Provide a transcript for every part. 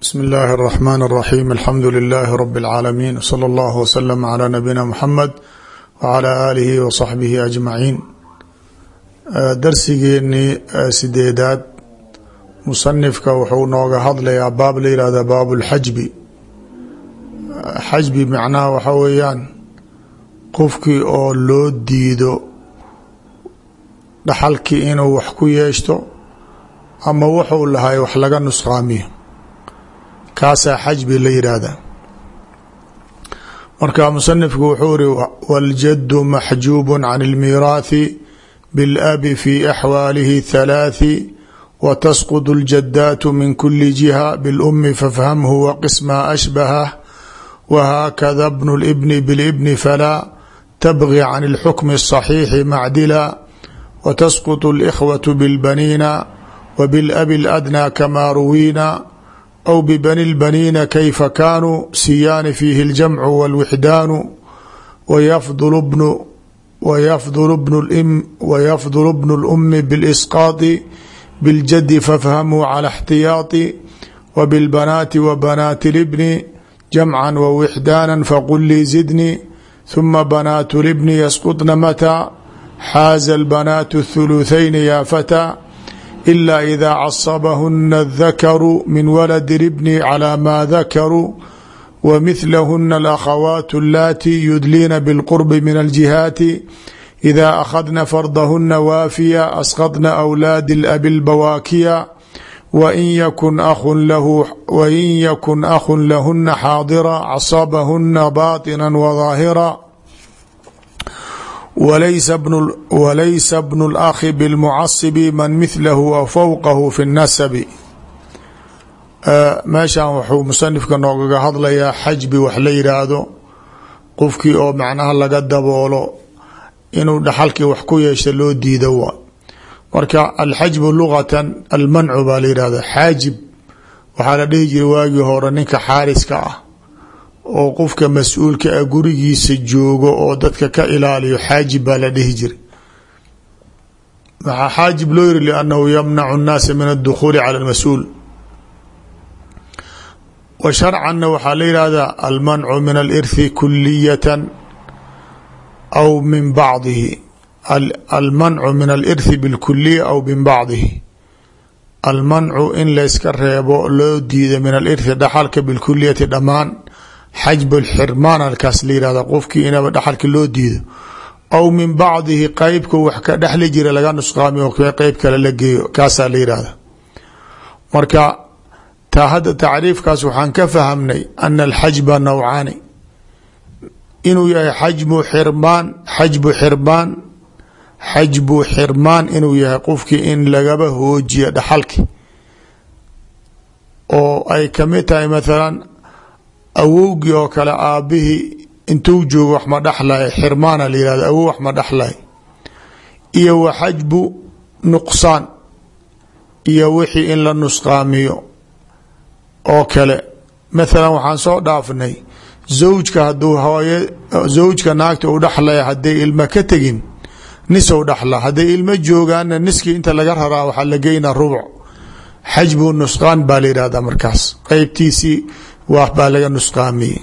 bsmi اllahi الرحmn الرaxيm alxamdu لilh rb العaalamiin wslى اllah wslm عlى nabiyina mxamed wعlى alihi wصaxbihi aجmaciin darsigeenii sideedaad musanifka wuxuu nooga hadlayaa baab la yihahda baab اlxajbi xajbi macnaha waxa weeyaan qofkii oo loo diido dhaxalkii inuu wax ku yeeshto ama wuxuu lahay wax laga nusqaamiyo kaasaa xajbi la yidhaahda marka musanifku wuxuu iri waاljadu maxjuub can اlmiiraathi biاlabi fi axwaalihi halaaثi watasqط اljadaat min kuli jiha biاlumi fafhamhu waqisma ashbahah whakada bn اlbni biاlbni falaa tabgi can اlxukmi الصaxiixi macdila watasqط اlإkhwaة biاlbaniina wbiاlabi اladnى kama ruwiina أو ببني البنين كيف كانوا سيان فيه الجمع والوحدان ويفضل بن ويفضل بن الأم ويفضل ابن الأم بالإسقاط بالجد فافهموا على احتياط وبالبنات وبنات الابن جمعا ووحدانا فقل لي زدني ثم بنات الابن يسقطن متى حاز البنات الثلثين يا فتى إلا إذا عصبهن الذكر من ولد الابن على ما ذكروا ومثلهن الأخوات اللاتي يدلين بالقرب من الجهات إذا أخذن فرضهن وافيا أسقطن أولاد الأب البواكيا وإن يكن أخ له وإن يكن أخ لهن حاضرا عصبهن باطنا وظاهرا walaysa bnu اlakhi bاlmucasibi man mithlahu aw fowqahu fi اnasabi meeshan wuxuu musanifka noogaga hadlayaa xajbi wax la yidhaahdo qofkii oo macnaha laga daboolo inuu dhaxalkii wax ku yeesha loo diido waa marka alxajbu lugatan almancu baa la yihahda xaajib waxaa la dhihi jiray waagii hore ninka xaariska ah oo qofka mas-uulka ah gurigiisa joogo oo dadka ka ilaaliyo xaajib baa la dhihi jiray waxaa xaajib loo yiri liannahu yamnacu اnnaasa min adukhuuli cala اlmas-uul wa sharcanna waxaa la yihahdaa almancu min alirthi kuliyatan aw min bacdihi almancu min alirthi bilkuliya aw min bacdihi almancu in layska reebo loo diida min alirthi dhaxalka bilkuliyati dhammaan xajb xirmaan halkaas la yihahda qofkii inaba dhaxalka loo diido aw min bacdihi qeybka wax ka dhexli jira laga nusqaamiyo qeyb kale la geeyo kaasaa la yihahda marka taa hadda tacriifkaas waxaan ka fahamnay ana alxajba nawcaani inuu yahay xajbu xirmaan xajbu xirmaan xajbu xirmaan inuu yahay qofkii in lagaba hoojiyo dhaxalki oo ay kamid tahay mathalan awowgii oo kale aabihii intuu joogo wax ma dhexlay xirmaana la yihahdo awow wax ma dhexlay iyo wa xajbu nuqsaan iyo wixii in la nusqaamiyo oo kale mathalan waxaan soo dhaafnay zawjka haduu hooye zawjka naagta u dhexlaya hadday ilma ka tegin nisow dhexla hadday ilmo joogaanna niskii inta laga raraa waxaa la geynaa rubuc xajbu nusqaan baa la yihahdaa markaas qeybtiisii waa baa laga nusqaamiyey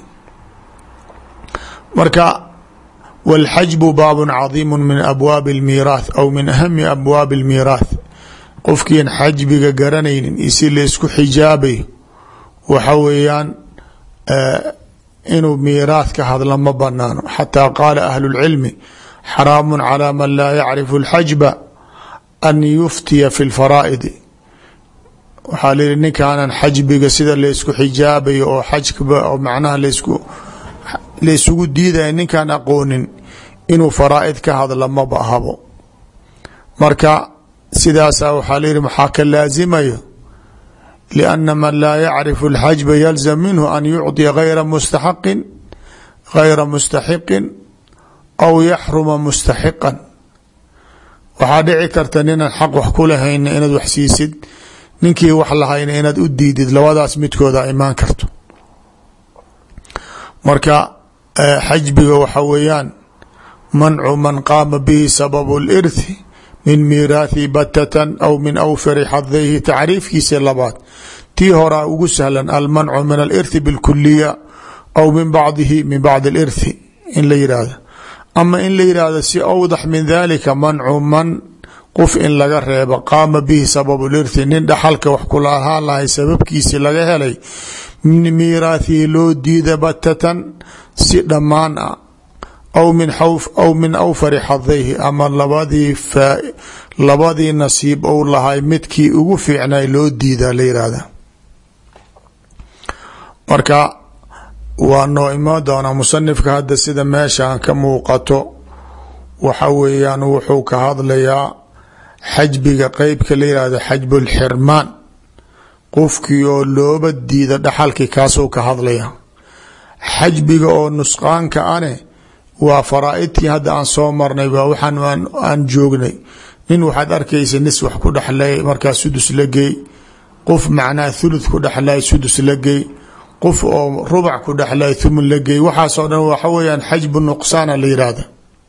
marka wاlxajbu baab cadiimu min abwaabi اlmiiraath aw min ahami abwaabi اlmiiraath qofkiin xajbiga garanaynin iyo si laysku xijaabayo waxa weeyaan inuu miiraath ka hadla ma banaano xataa qaala ahlu اlcilmi xaraamu calى man laa yacrifu اlxajba an yuftiya fi اlfaraa'idi waxaa layihi ninkaanan xajbiga sida laysku xijaabayo oo xajkaba oo macnaha laysku laysugu diidaya ninkaan aqoonin inuu faraa'id ka hadla maba ahabo marka sidaasaa waxaa layihi maxaa ka laasimayo lianna man laa yacrifu alxajba yalzam minhu an yucطiya gayra mustaxaqin gayra mustaxiqin aw yaxruma mustaxiqan waxaa dhici karta ninaan xaq wax ku lahayna inaad wax siisid ninkii wax lahayna inaad u diidid labadaas midkooda imaan karto marka xajbiga waxa weeyaan mancu man qaama bihi sababu اlirthi min miiraathi batatan aw min awfari xadayhi tacriifkiisa labaad tii horaa ugu sahlan almancu min alirthi bilkuliya aw min bacdihi min bacdi alirthi in la yihahdo ama in la yihahdo si awdax min dalika mancu man qof in laga reebo qaama bihi sababu lirthi nin dhaxalka wax kulahaan lahay sababkiisi laga helay min miiraathihi loo diida batatan si dhammaan ah aw min aw min awfari xadayhi ama labadii labadii nasiib ou lahay midkii ugu fiicnay loo diida la yihahda marka waa noo imaan doonaa musanifka hadda sida meeshan ka muuqato waxa weeyaan wuxuu ka hadlayaa xajbiga qeybka la yihahdo xajbu lxirmaan qofkii oo looba diida dhaxalkii kaasuu ka hadlaya xajbiga oo nusqaanka ane waa faraa-idtii hadda aan soo marnay waa waxaan aan joognay nin waxaad arkaysa nis wax ku dhexlay markaa sudus la geey qof macnaha thuluth ku dhexlay sudus la geey qof oo rubac ku dhexlay thumun la geey waxaasoo dhan waxa weeyaan xajbu nuqsaana la yihahda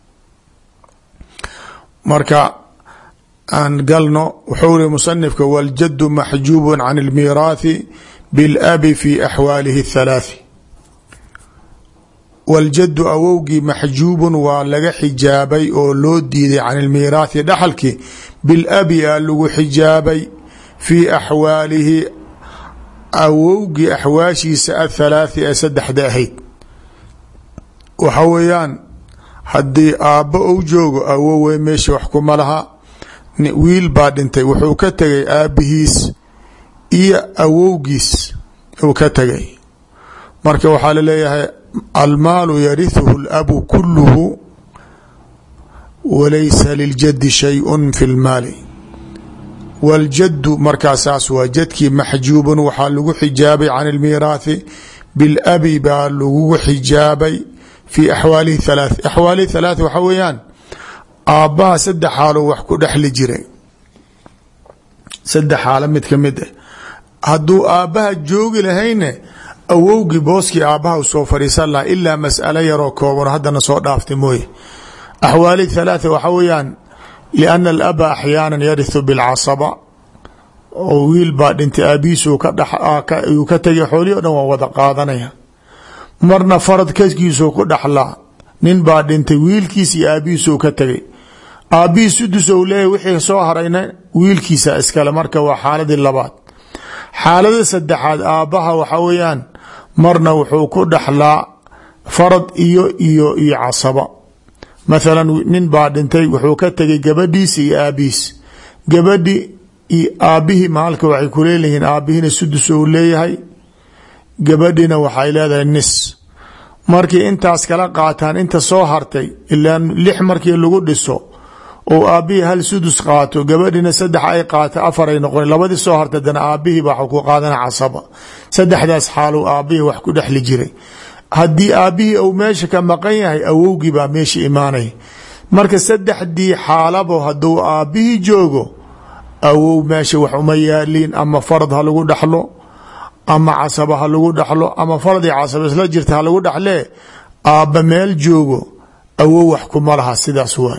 marka aan galno wuxuu ri musanifka waljadu maxjuubu can اlmiiraathi biاlabi fi axwaalihi اthalaathi waljadu awowgii maxjuubun waa laga xijaabay oo loo diiday can ilmiiraathi dhaxalkii bilabi a lagu xijaabay fii axwaalihi awowgii axwaashiisa athalaathi ee saddexda ahayd waxa weeyaan haddii aabbo ou joogo awowe meesha wax kuma laha wiil baa dhintay wuxuu ka tegay aabbihiis iyo awowgiis uu ka tegay marka waxaa laleeyahay almaalu yarihuhu اlabu kuluhu walaysa liljadi shayء fi اlmaali wاljadu markaasaas waa jadkii maxjuubun waxaa lagu xijaabay can اlmiiraathi biاlabi baa lagu xijaabay fi axwaalihi halaaث axwaalihi halaaث waxa weeyaan aabbaha saddex xaalo wax ku dhexli jiray saddex xaalo mid ka mid ah hadduu aabbaha joogi lahayne awowgii booskii aabbaha u soo fadhiisan laha ilaa mas'alo yaroo kooban haddana soo dhaaftay mooye axwaali thalaatha waxa weeyaan lianna alaba axyaana yarihu bilcasaba oo wiil baa dhintay aabihiisuu kayuu ka tegay xoolihii o dhan waa wada qaadanaya marna farad kaskiisuu ku dhaxlaa nin baa dhintay wiilkiis iyo aabihiisuu ka tegay aabbihii sudus ou leeyahy wixii soo harayna wiilkiisa iskale marka waa xaaladii labaad xaalada saddexaad aabbaha waxa weeyaan marna wuxuu ku dhaxlaa farad iyo iyo iyo casaba mathalan nin baa dhintay wuxuu ka tegay gabadhiisa iyo aabihiis gabadhi iyo aabbihii maalka waxay ku leelihiin aabbihiina sudus ou leeyahay gabadhina waxay leedahay nis markii intaas kala qaataan inta soo hartay ilaa lix markii lagu dhiso oo aabbihii hal sudus qaato gabadhina saddex ay qaato afaray noqon labadii soo hartay dana aabbihii baa ku qaadana casaba saddexdaas xaalow aabbihii wax ku dhexli jiray haddii aabbihii uu meesha ka maqan yahay awowgii baa meesha imaanaya marka saddexdii xaalabo hadduu aabbihii joogo awow meesha wax uma yaaliin ama farad ha lagu dhaxlo ama casaba ha lagu dhaxlo ama farad iyo casaba isla jirta ha lagu dhaxlee aabba meel joogo awow wax kuma laha sidaas waay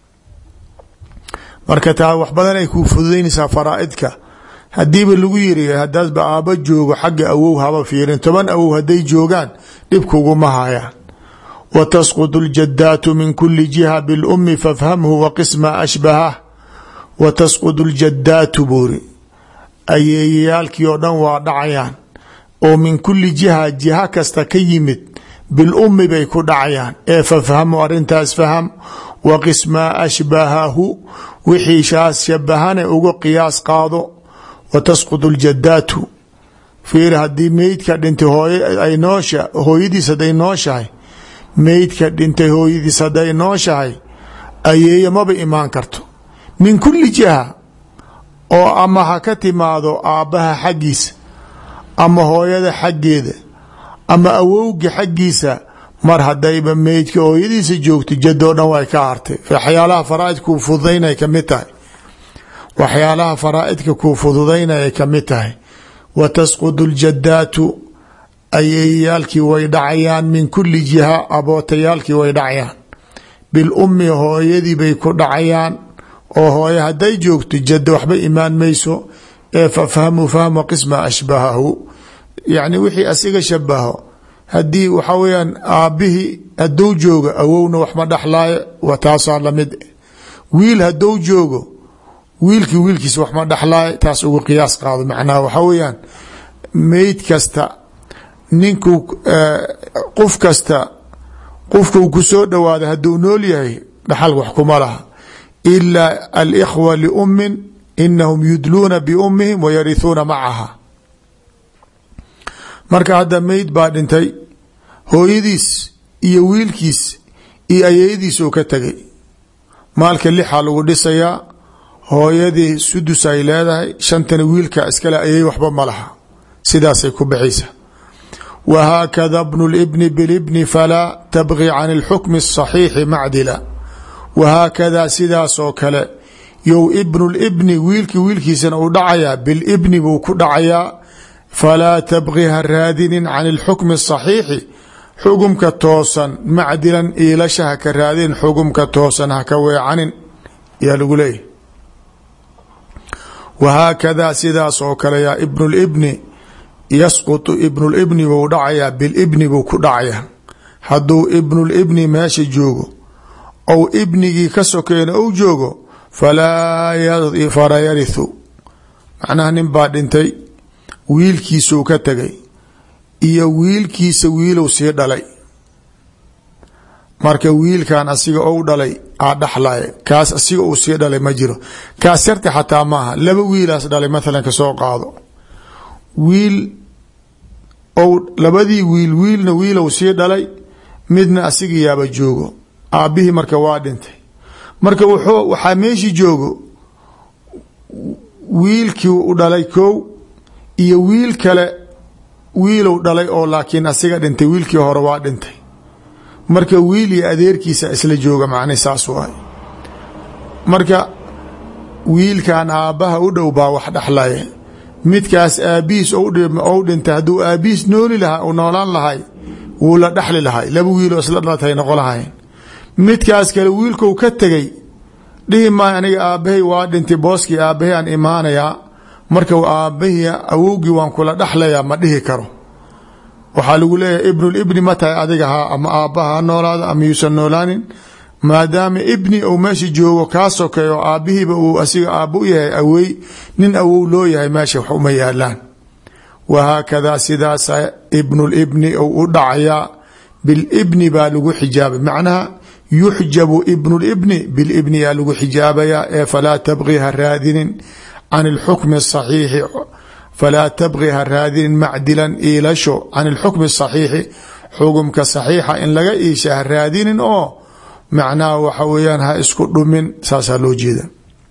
marka taa wax badan ay kuu fududaynaysaa faraaidka hadiiba lagu yiri hadaasba aabba joogo xagga awow haba fiirin toban awow hadday joogaan dhibkuguma hayaan wa tasqud اljadaatu min kuli jiha bilumi fafhamhu waqisma ashbahah wa tasqud اljadaatu buuri ayeeyayaalkii oo dhan waa dhacayaan oo min kuli jiha jiha kasta ka yimid bilumi bay ku dhacayaan ee fafhamu arintaas faham waqismaa ashbahahu wixii shaas shabahane uga qiyaas qaado wa tasqud اljadaatu fiir haddii meydka dhintay hooy ay noosha hooyadiis hadday nooshahay meydka dhintay hooyadiis hadday nooshahay ayeeyo maba imaan karto min kuli jiha oo ama ha ka timaado aabbaha xaggiisa ama hooyada xaggeeda ama awowga xaggiisa mar hadayba meydka hooyadiisa joogto jadoo dhan way ka hartay waxyaalaha faraaidka kuu fududaynay kamid tahay waxyaalaha faraaidka kuu fududaynayay kamid tahay wa tasqudu ljadaatu ayeeyaalkii way dhacayaan min kuli jiha abootayaalkii way dhacayaan bilummi hooyadii bay ku dhacayaan oo hooye hadday joogto jadda waxba imaan mayso ee fafhamuu fahma qisma ashbahahu yani wixii asiga shabaho haddii waxaa weyaan aabbihii haduu joogo awowna waxma dhexlaayo wa taasaa lamid wiil haduu joogo wiilkii wiilkiis waxma dhexlaayo taas ugu qiyaas qaado macnaha waxaa weyaan meyd kasta ninkuu qof kasta qofkuu ku soo dhawaada hadduu nool yahay dhaxal wax kuma laha ilaa alikhwa liummin inahum yudluuna biummihim wayarihuuna macaha marka hadda meyd baa dhintay hooyadiis iyo wiilkiis iyo ayeyadiis uu ka tegay maalka lixaa lagu dhisayaa hooyadii sudus ay leedahay shantana wiilka iskale ayay waxba ma laha sidaasay ku baxaysa whaakada bnu اlbni bilbni falaa tabgi can اlxukmi الصaxiixi macdila wahaakadaa sidaasoo kale yow ibnu libni wiilki wiilkiisana uu dhacayaa bilibni buu ku dhacayaa falaa tabgi ha raadinin can اlxukmi الصaxiixi xugumka toosan macdilan iilasha ha ka raadinin xugumka toosan haka weecanin yaa lagu leeyahy wahaakadaa sidaas oo kale yaa ibnu libni yasqutu ibnulibni buu dhacayaa bilibni buu ku dhacayaa hadduu ibnulibni meesha joogo ou ibnigii ka sokeena ou joogo falaa yarithu macnaha nin baa dhintay wiilkiisuu ka tegay iyo wiilkiisa wiilow sii dhalay marka wiilkan asiga ou dhalay aa dhaxlaya kaas asiga uu sii dhalay ma jiro kaas yarta xataa maaha laba wiilaas dhalay mathalan ka soo qaado wiil ou labadii wiil wiilna wiilow sii dhalay midna asiga yaaba joogo aabbihii marka waa dhintay marka wuxuu waxaa meeshii joogo wiilkii u dhalay kow iyo wiil kale wiilow dhalay oo laakiin asiga dhintay wiilkii hore waa dhintay marka wiil iyo adeerkiisa isla jooga macna saas waay marka wiilkan aabbaha u dhow baa wax dhexlaya midkaas aabihiis ou dhintay hadduu aabihiis nooli lahaa u noolaan lahay wuu la dhexli lahay laba wiiloo isla dhalatay noqo lahayn midkaas kale wiilkou ka tegay dhihi maayo aniga aabbahay waa dhintay booskii aabbahay aan imaanayaa marka aabbahii awowgii waan kula dhexlayaa ma dhihi karo waxaa lagu leeyahay ibnulibni ma tahay adiga ha ama aabbaha ha noolaado ama yuusan noolaanin maadaama ibni uu meesha joogo kaa sokay oo aabbihiiba uu asiga aabbo u yahay awey nin awow loo yahay meesha wax uma yaalaan wahaakadaa sidaasa ibnulibni ou u dhacayaa bilibni baa lagu xijaabay macnaha yuxjabu ibnulibni bilibni yaa lagu xijaabayaa ee falaa tabqi ha raadinin can ilxukmi asaxiixi falaa tabqi ha raadinin macdilan iilasho can ilxukmi asaxiixi xugumka saxiixa in laga iisha ha raadinin oo macnaha waxa weeyaan ha isku dhumin saasaa loo jeeda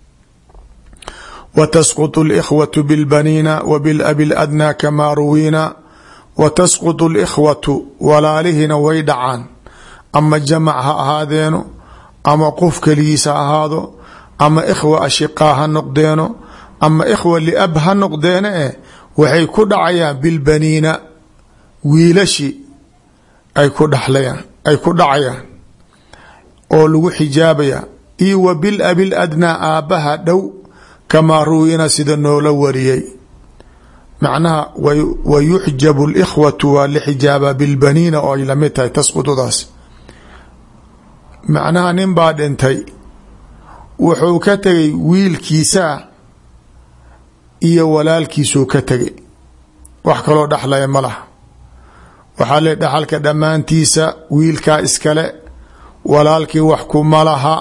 wa tasqutu اlkhwatu bilbaniina wa bilabi ladnaa kamaa ruwiina wa tasqutu اlkhwatu walaalihina way dhacaan ama jamac ha ahaadeeno ama qof keligiis ha ahaado ama ikhwa ashiqaa ha noqdeeno ama ikhwa liab ha noqdeene eh waxay ku dhacayaan bilbaniina wiilashi ay ku dhaxlayaan ay ku dhacayaan oo lagu xijaabaya iyo wa bilabi ladnaa aabbaha dhow kamaa ruwina sida noola wariyay macnaha wa yuxjabu likhwatu waa la xijaabaa bilbaniina oo ay lamid tahay tasqutudaas macnaha nin baa dhintay wuxuu ka tegay wiilkiisaa iyo walaalkiisuu ka tegay wax kaloo dhexlaya ma laha waxaa le dhaxalka dhammaantiisa wiilkaa iskale walaalkii wax kuma laha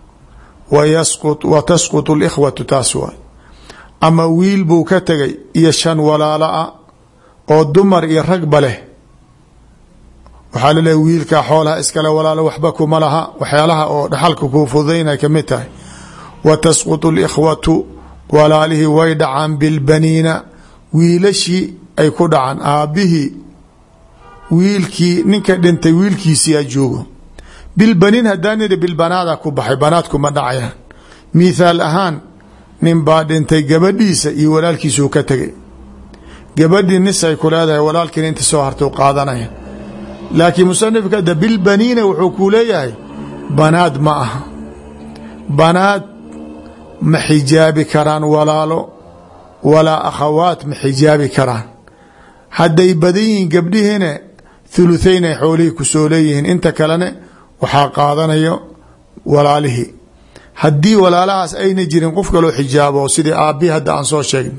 wa tasqutu likhwatu taas waay ama wiil buu ka tegay iyo shan walaalo ah oo dumar iyo ragba leh waxaa laleehay wiilkaa xoolaha iskale walaalo waxba kuma laha waxyaalaha oo dhaxalka kuu fududaynay kamid tahay wa tasqutu likhwatu walaalihii way dhacaan bilbaniina wiilashii ay ku dhacaan aabbihii wiilkii ninka dhintay wiilkiisiyaa joogo bilbaniin haddaan nidhi bilbanaada ku baxay banaadkuma dhacayaan mithaal ahaan nin baa dhintay gabadhiisa iyo walaalkiisuu ka tegay gabadhii nis ay ku leedahay walaalkiina inta soo hartau qaadanaya laakiin musanifka da bilbaniina wuxuu kuu leeyahay banaad ma aha banaad ma xijaabi karaan walaalo walaa akhawaat ma xijaabi karaan hadday badan yihiin gabdhihiina thuluthayn ay xoolihii kusoo leeyihiin inta kalene waxaa qaadanayo walaalihii haddii walaalahaas ayna jirin qof kaloo xijaabo sidii aabbihi hadda aan soo sheegna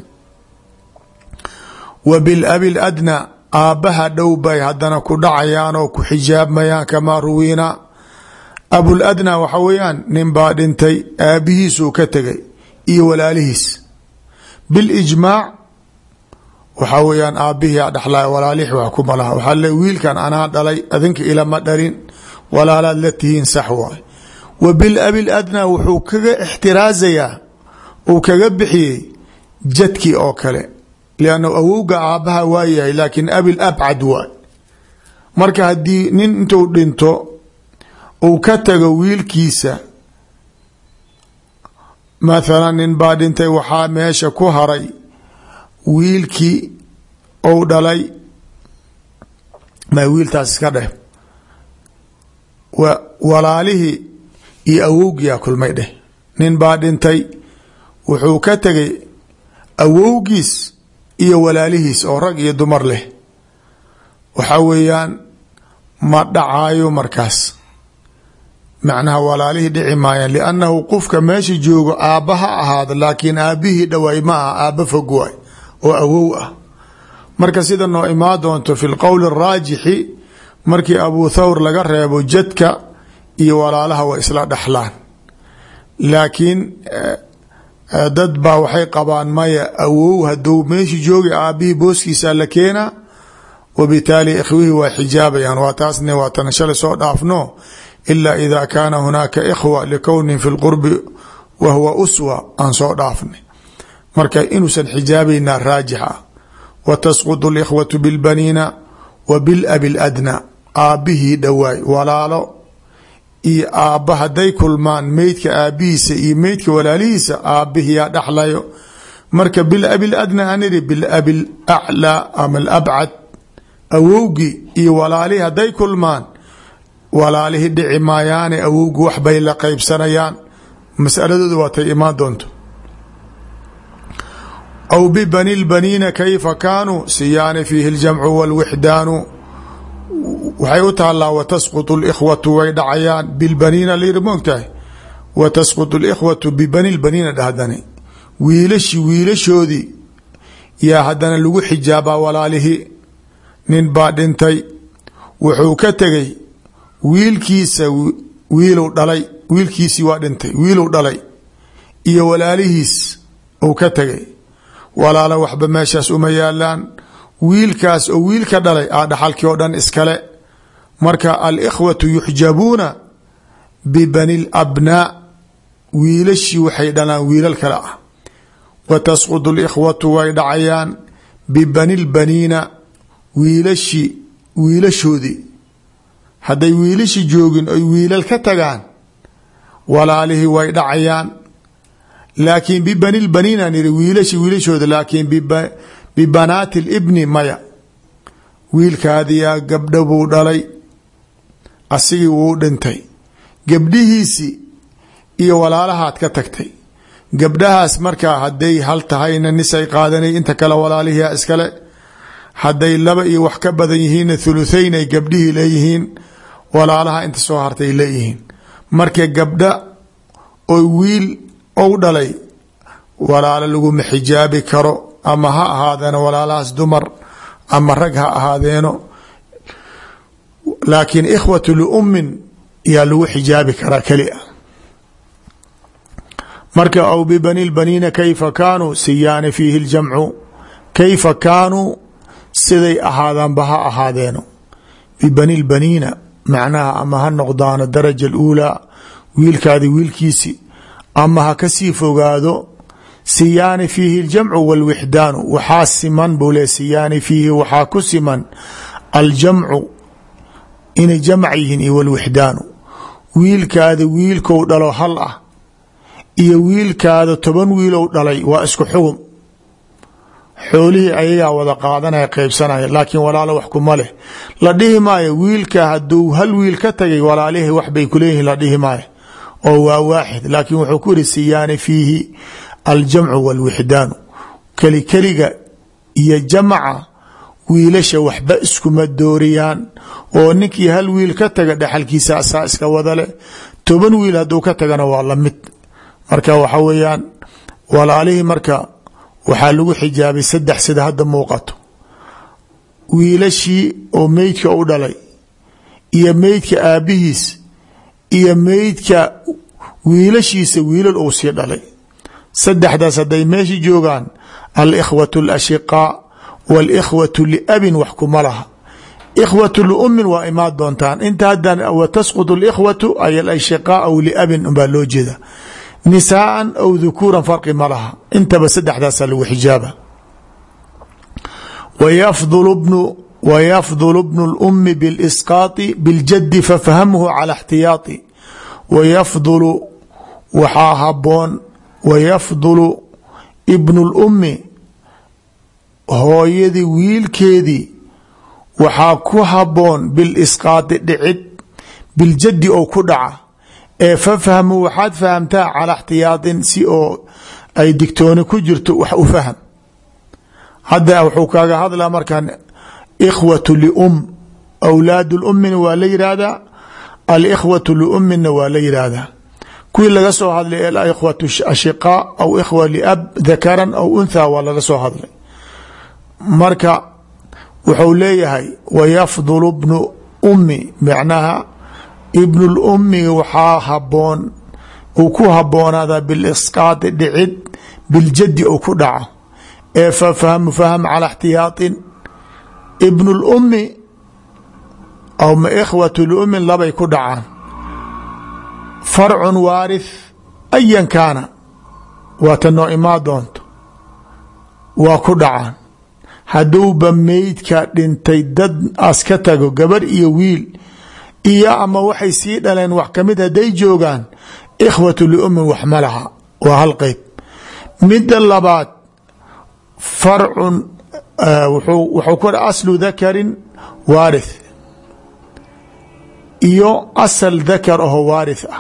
wa bilabi ladnaa aabbaha dhow bay haddana ku dhacayaan oo ku xijaabmayaan kamaa ruwiina abuladnaa waxa weeyaan nin baa dhintay aabbihiisuu ka tegay iyo walaalihiis bilijmaac waxaa weeyaan aabbihii a dhexlaya walaalihii wax kuma laha waxaa le wiilkan anaa dhalay adinka ilama dhalin walaalaad la tihiin sax waay wa bilabi ladnaa wuxuu kaga ixtiraazayaa uu kaga bixiyey jadkii oo kale lianna awowga aabbaha waa yahay laakiin abil abcad waay marka haddii nin intuu dhinto uu ka tago wiilkiisa mathalan nin baa dhintay waxaa meesha ku haray wiilkii ou dhalay ma wiiltaas iska dheh walaalihii iyo awowgiyaa kulmay dheh nin baa dhintay wuxuu ka tegay awowgiis iyo walaalihiis oo rag iyo dumar leh waxaa weeyaan ma dhacaayo markaas macnaha walaalihii dhici maayaan liannahu qofka meesha joogo aabba ha ahaado laakiin aabbihii dhawaay ma aha aabba fog waay oo awow ah marka sida noo imaa doonto fi lqowli araajixi markii abu thawr laga reebo jadka iyo walaalaha way isla dhexlaan laakiin dad baa waxay qabaan maya awow haduu meeshii joogi aabbihii booskiisa la keenaa wabitaali ikhwihii waa xijaabayaan waa taasna waa tan shalay soo dhaafno ila ida kaana hunaaka ikhwa likownin fi lqurbi wa huwa uswa aan soo dhaafnay marka inuusan xijaabaynaa raajix ah wa tasqudu likhwatu bilbaniina wa bilabi ladnaa aabbihii dhowaay walaalo iyo aabba hadday kulmaan meydka aabbihiisa iyo meydka walaalihiisa aabbihiyaa dhexlayo marka bilabi ladnaa aan idhi bilabi laclaa ama alabcad awowgii iyo walaalihii hadday kulmaan walaalihii dhici maayaane awowgi waxbay la qeybsanayaan masaladooda waatay imaan doonto aw bibani lbaniina kayfa kaanuu siyaani fiihi ljamcu walwixdaanu waxay u taalaa watasqutu likhwatu way dhacayaan bilbaniina layiri moogtahay wa tasqutu likhwatu bibani lbaniina dhahdani wiilashi wiilashoodii yaa haddana lagu xijaabaa walaalihii nin baa dhintay wuxuu ka tegay wiilkiisa wiilu dhalay wiilkiisii waa dhintay wiiluu dhalay iyo walaalihiis uu ka tegay walaalo waxba meeshaas uma yaalaan wiilkaas oo wiilka dhalay a dhaxalkii oo dhan iskale marka alikhwatu yuxjabuuna bibani labnaa wiilashii waxay dhalaan wiilal kale ah wa tasqudu likhwatu way dhacayaan bibani lbaniina wiilashii wiilashoodii hadday wiilashi joogin oy wiilal ka tagaan walaalihii way dhacayaan laakiin bibani lbaniina niri wiilashi wiilashooda laakiin bibanaati libni maya wiilkaadiyaa gabdho buu dhalay asigii wuu dhintay gabdhihiisii iyo walaalahaad ka tagtay gabdhahaas markaa hadday hal tahayna nisay qaadanay inta kale walaalihia iskale hadday laba iyo wax ka badan yihiinna thuluthayn ay gabdhihii leeyihiin walaalaha inta soo hartay leeyihiin marka gabdha oo wiil ou dhalay walaalo laguma xijaabi karo ama ha ahaadeeno walaalahaas dumar ama rag ha ahaadeeno laakiin ikhwatu liummin yaa lagu xijaabi karaa keli a marka aw bibani lbaniina kayfa kaanuu siyaani fiihi ljamcu kayfa kaanuu siday ahaadaanba ha ahaadeeno bibani lbaniina macnaha ama ha noqdaano daraja aluulaa wiilkaadi wiilkiisi ama ha kasii fogaado siyaani fiihi aljamcu walwixdaanu waxaa siman buu le siyaani fiihi waxaa ku siman aljamcu inay jamc yihiin iyo walwixdaanu wiilkaada wiilkou dhalo hal ah iyo wiilkaada toban wiilow dhalay waa isku xugum xoolihii ayagaa wada qaadanaya qeybsanaya laakiin walaalo wax kuma leh la dhihi maayo wiilka haduu hal wiil ka tagay walaalihii wax bay kuleeyihiin la dhihi maayo oo waa waaxid laakiin wuxuu ku yihi siyaani fiihi aljamcu walwixdaanu kelikeliga iyo jamaca wiilasha waxba iskuma dooriyaan oo ninkii hal wiil ka taga dhexalkiisa asaa iska wada leh toban wiil hadduu ka tagana waa la mid marka waxa weeyaan walaalihii marka waxaa lagu xijaabay saddex sida hadda muuqato wiilashii oo meydka u dhalay iyo meydka aabbihiis iyo meydka wiilashiisa wiilal uu sii dhalay saddexdaas hadday meesha joogaan alikhwatu alashiqaa walikhwatu liabin wax kuma laha ikhwatu liumin waa imaan doontaan inta haddan wa tasqud alikhwatu ay alashiqaa aw liabin unbaa loo jeeda nisaaan aw dhukuuran farqi ma laha intaba saddexdaasa lagu xijaaba wayafdulu bnu wayafdulu bnu اlumi biاlisqaati biاljadi fafhamhu cala اxtiyaai wayafdulu waxaa haboon wayafdulu ibnu اlumi hooyadii wiilkeedii waxaa ku haboon bilisqaati dhicid biljadi oo ku dhaca ee fafhamu waxaad fahamtaa calaa اxtiyaaطin si oo ay digtooni ku jirto wax u fahm hadda wuxuu kaaga hadlaa markaan ikhwatu lium awlaad lumina waa la yihahdaa alikhwatu liumina waa la yihahdaa kuwii laga soo hadlay alikhwatu ashiqaa aw ikhwa liab dakaran aw unthaa waa laga soo hadlay marka wuxuu leeyahay wayafdulu bnu ummi macnaha ibnu lummi waxaa haboon uu ku haboonaada bilisqaadi dhicid biljadi ou ku dhaco ee fafahmu fahm cala اxtiyaaطin ibn اlumi aw ma ikhwatu lumin labay ku dhacaan farcun waarith ayan kaana waa ta noo imaa doonto waa ku dhacaan hadduuba meydka dhintay dad as ka tago gabar iyo wiil iyo ama waxay sii dhaleen wax kamid hadday joogaan ikhwatu liumin wax ma laha waa hal qeyb midda labaad farcun wuxuu ku aslu dakarin waarith iyo asal dakar aho waarith ah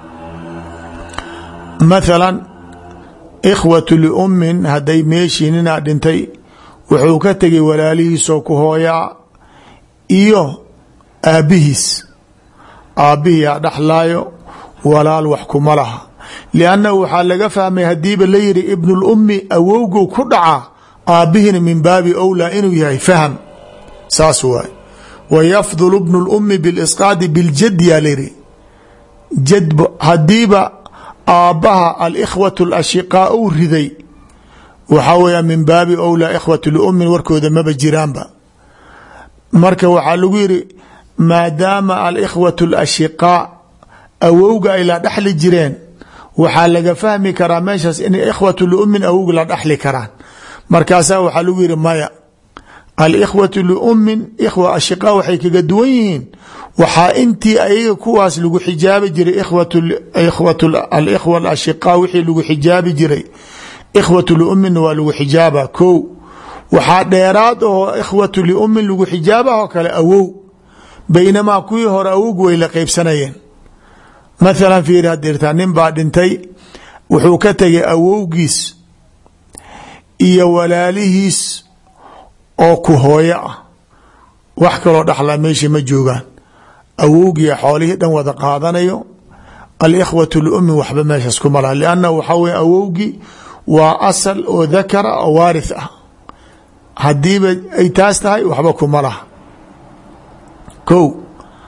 mathalan ikhwatu liummin hadday meeshii ninaa dhintay wuxuu ka tegay walaalihiisoo ku hooyaa iyo aabbihiis aabbihiyaa dhexlaayo walaal wax kuma laha liannahu waxaa laga fahmay hadiiba la yihi ibnulummi awowgu ku dhacaa aabbihina min baabi owlaa inuu yahay fahm saas waay wayafdulu bnu lummi bilisqaadi biljadi yaa layihi jad hadiiba aabbaha alikhwatu alashiqaa uu riday waxaa weya min baabi owlaa ikhwatu liummin warkooda maba jiraanba marka waxaa lagu yihi maadaama alikhwatu alashiqaa awowga ay la dhexli jireen waxaa laga fahmi karaa meeshaas inay ikhwatu liummin awowga la dhexli karaan markaasaa waxaa lagu yihi maya alikhwatu liummin ikhwa ashiqaa waxay kaga duwan yihiin waxaa intii ayaga kuwaas lagu xijaabi jiray alikhwa alashiqaa wixii lagu xijaabi jiray ikhwatu liumminna waa lagu xijaaba ko waxaa dheeraad oo ikhwatu liummin lagu xijaabah oo kale awow baynamaa kuwii hore awowgu way la qeybsanayeen mathalan fiiri hadirtaa nin baa dhintay wuxuu ka tegay awowgiis iyo walaalihiis oo ku hooyo ah wax kaloo dhaxlaa meesha ma joogaan awowgiia xoolihii dhan wada qaadanayo alikhwatu liummin waxba meeshaas kuma laha liannahu waxaa weye awowgii waa asal oo dakara oo waarith ah haddiiba ay taas tahay waxba kuma laha ko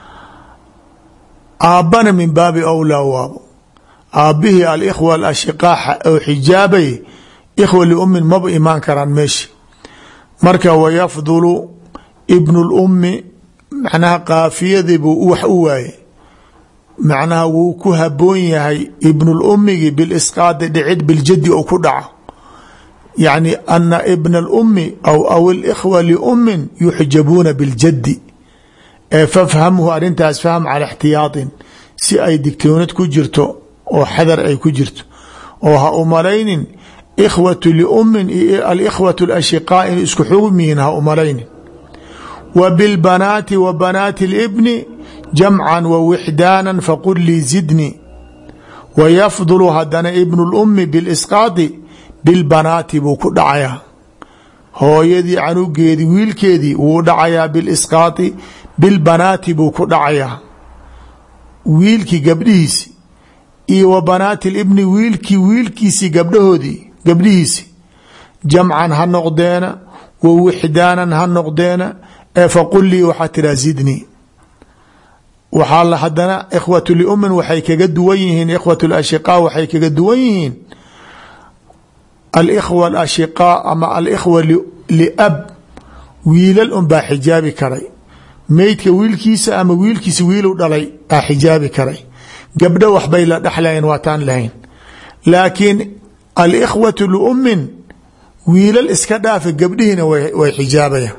aabbana min baabi awlaa waabo aabbihii alikhwa alashiqaa oo xijaabay ikhwa liummin maba imaan karaan meesha marka wayafdulu ibnu lummi macnaha kaafiyadiibuu wax u waaye macnaha wuu ku haboon yahay ibnulumigi bilisqaadi dhicid biljadi ou ku dhaco yacni ana ibna alummi aw aw alikhwa liummin yuxjabuuna biljadi ee fafhamhu arrintaas fahm cala ixtiyaaطin si ay digtoonad ku jirto oo xadar ay ku jirto oo ha u malaynin ikhwatu liummin iyo alikhwatu alashiqaa inay isku xugum yihiin ha u malaynin wa bilbanaati wa banaati اlibni jamcan wa wixdaana faqul lii zidni wayafdulu hadana ibnu اlummi bilisqaadi bilbanaati buu ku dhacayaa hooyadii canugeedii wiilkeedii wuu dhacayaa bilisqaati bilbanaati buu ku dhacayaa wiilkii gabdhihiisi iyo wa banaati libni wiilkii wiilkiisii gabdhahoodii gabdhihiisi jamcan ha noqdeena wa wixdaanan ha noqdeena ee faqul lii waxaa tiraa zidnii waxaa la hadana ikhwatu liumin waxay kaga duwan yihiin ikhwat lashiqaa waxay kaga duwan yihiin alikhwa alashiqaa ama alikhwa liab wiilal unbaa xijaabi karay meydka wiilkiisa ama wiilkiisa wiilu dhalay aa xijaabi karay gabdho waxbay la dhexlayn waataan lahayn laakiin alikhwatu liumin wiilal iska dhaafa gabdhihiina way xijaabayaan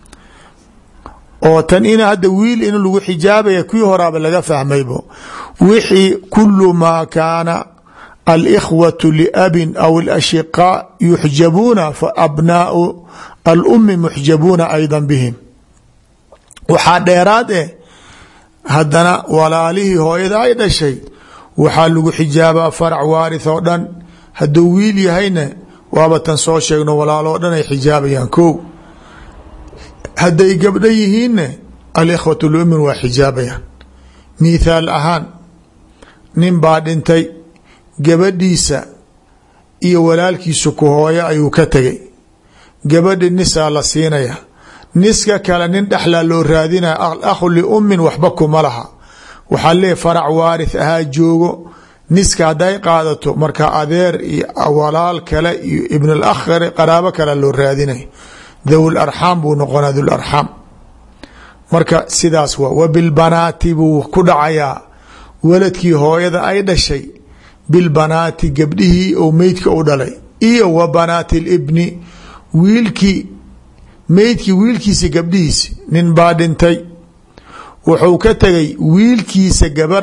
oo tan in hadda wiil in lagu xijaabaya kii horaaba laga fahmaybo wixii kulu maa kaana alikhwatu liabin aw alashiqaa yuxjabuuna fa abnaau alumi muxjabuuna ayda bihim waxaa dheeraad eh haddana walaalihii hooyada ay dhashay waxaa lagu xijaabaa farac waarith oo dhan hadduu wiil yahayna waaba tan soo sheegno walaaloo dhan ay xijaabayaan ko hadday gabdho yihiinna alikhwatu lumin waa xijaabayaan mithaal ahaan nin baa dhintay gabadhiisa iyo walaalkiisu ku hooyo ayuu ka tegay gabadhi nisaa la siinaya niska kale nin dhexlaa loo raadinaya alakhu liumin waxba kuma laha waxaa leeyahy farac waarith ahaa joogo niska hadday qaadato marka adeer iyo walaal kale iyo ibn alakh qaraabo kale loo raadinay dhawi larxaam buu noqonaa dhularxaam marka sidaas waa wa bilbanaati buu ku dhacayaa waladkii hooyada ay dhashay bilbanaati gabdhihii oo meydka u dhalay iyo wa banaati libni wiilkii meydkii wiilkiisa gabdhihiisi nin baa dhintay wuxuu ka tegay wiilkiisa gabar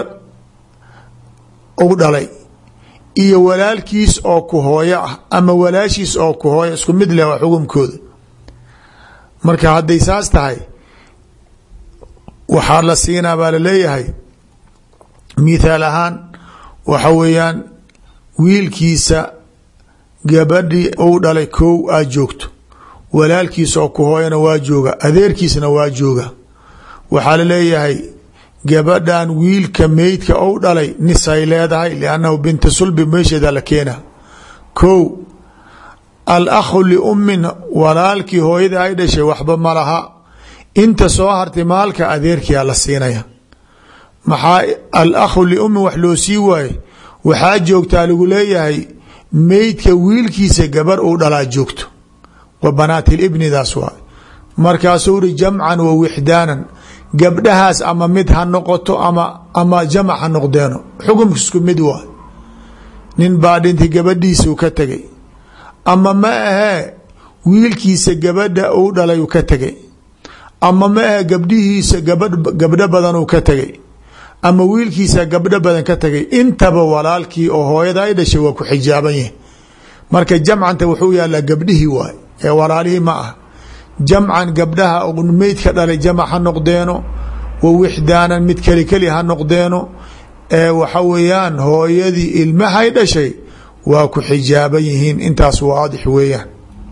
u dhalay iyo walaalkiis oo ku hooyo ah ama walaashiis oo ku hooyo isku mid leh waa xukumkooda marka hadday saas tahay waxaa la siinaa baa laleeyahay mithaal ahaan waxa weeyaan wiilkiisa gabadhii uu dhalay kow aad joogto walaalkiisa oo ku hooyana waa jooga adeerkiisna waa jooga waxaa laleeyahay gabadhan wiilka meydka ou dhalay nisay leedahay liannahu binta sulbi meesheeda la keena kow alakhu liummin walaalkii hooyada ay dhashay waxba ma laha inta soo hartay maalka adeerkiia la siinaya maxaa alakhu liummin wax loo sii waaye waxaa joogtaa lagu leeyahay meydka wiilkiisa gabar uu dhalaa joogto wa banaati libnidaas waay markaasuu ri jamcan wa wixdaanan gabdhahaas ama mid ha noqoto ama ama jamac ha noqdeeno xukumka isku mid waay nin baa dhintay gabadhiisuu ka tegay ama ma ahee wiilkiisa gabadha uu dhalay uu ka tegay ama ma ahe gabdhihiisa gabadh gabdho badan uu ka tegay ama wiilkiisa gabdho badan ka tegay intaba walaalkii oo hooyada ay dhashay waa ku xijaaban yahi marka jamcanta wuxuu yaalaa gabdhihii waay ee walaalihii ma ah jamcan gabdhaha meydka dhalay jamac ha noqdeeno wa wixdaanan mid keli keli ha noqdeeno ee waxa weeyaan hooyadii ilmahay dhashay waa ku xijaaban yihiin intaas waadix weeyaan